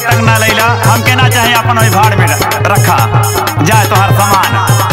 तक ना लैला हमके ना चाहे अपन ओहि भाड़ में रखा जाए तो हर सामान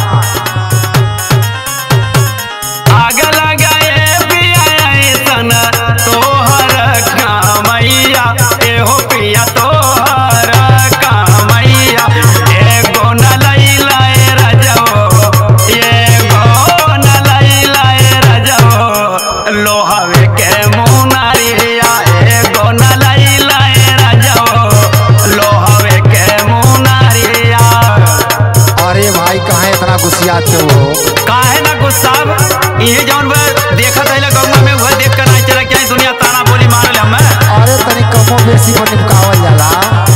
आग लगाए पिया ऐसन तोहर कामैया एहो पिया तोहर कामैया एगो न लैला ए रजो एगो न लैला ए रजो लोहवे के मुनारिया एगो न लैला ए रजो लोहवे के मुनारिया अरे भाई कहाँ इतना गुस्सियाते हो काहे ना गुस्सा ये जौन बा देखत है गौवा में वह देख कर नहीं चला क्या दुनिया ताना बोली मारल हमें अरे तनी कमो बेसी पर निपकावल जाला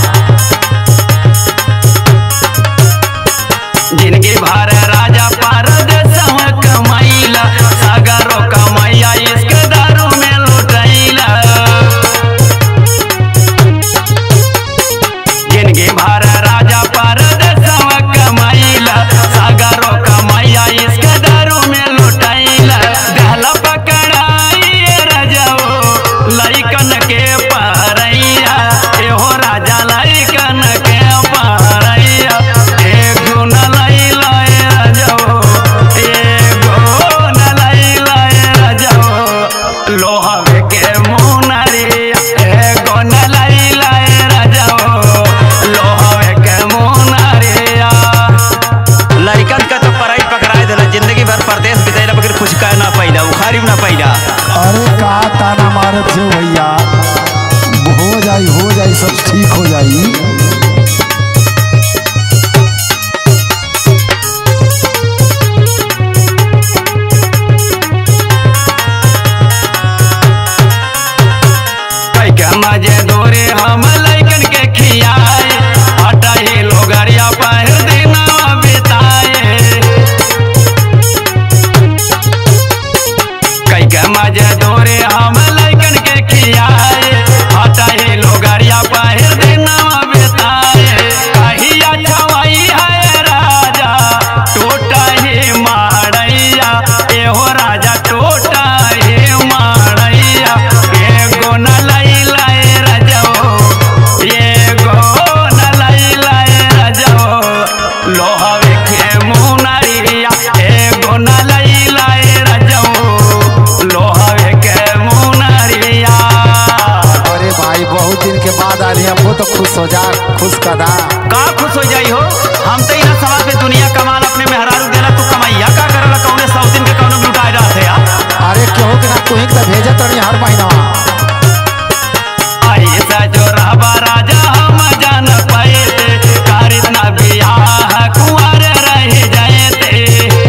जिनकी भार राजा परदेसव कमाइला सागरो कमाइया इसके दारू में लुटाइला जिनकी भार राजा परदेसव कमाइला सागरो कमाइया इसके दारू में लुटाइला गहला पकड़ाई रजाओ लइकन के पारैया एहो राजा लइकन के पारैया एगो न लैला ए रजाओ एगो न लैला ए रजाओ लोहवे के मुनरिया एगो न लैला ए रजाओ लोहवे के मुनरिया लइकन का तो पढ़ाई पकड़ाई देला जिंदगी भर परदेश बिताइला बगैर कुछ कह ना पाइला उखारी ना पाइला अरे का ताना मारत हो भैया हो जाई हो जाई सब ठीक हो जाई कई के मजे दोरे हम लइकन के खियाए आटा ही लोगरिया पहिर दिना बिताए कई के मजे दोरे हम लइकन के खियाए आटा ही लोगरिया पहिर दिना बिताए कहिया छवाई है राजा टोटा ही मारैया एहो राजा टोटा ही मारैया एगो न लैला ए रजो एगो न लैला ए रजो लोहवे के मुनरिया एगो न लैला ए रजो लोहवे के मुनरिया अरे भाई बहुत दिन के बाद आली हमको तो खुश हो जा खुश कदा का खुश हो जाई हो हम तो इना सवाल पे दुनिया कमाल अपने मेहरारू देला तू कमाइया का करला कौने सौ दिन के कौनो लुटाए रहत है यार अरे केहू के ना तुही के तो भेजत रही हर महीना ऐसा जो रहबा राजा हम जान पाए थे कारित ना बियाह कुंवर रह जाए थे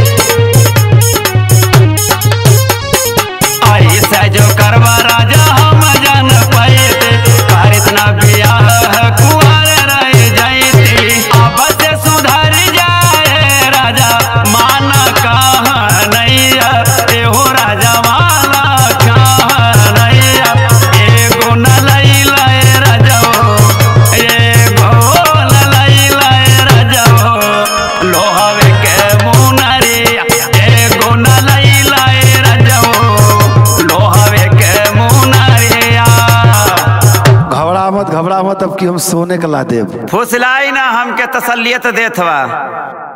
ऐसा जो करवा राजा हम जान पाए थे कारित ना बियाह कुंवर रह जाए थे अब से सुधर जाए राजा माना कहा नैया एहो राजा माला कहा नैया एगो न लैला ए रजो एगो न लैला ए रजो लोहवे के मुनरिया एगो न लैला ए रजो लोहवे के मुनरिया घबरा मत घबरा मत अब कि हम सोने के ला देब फुसलाई ना हमके तसलियत देत बा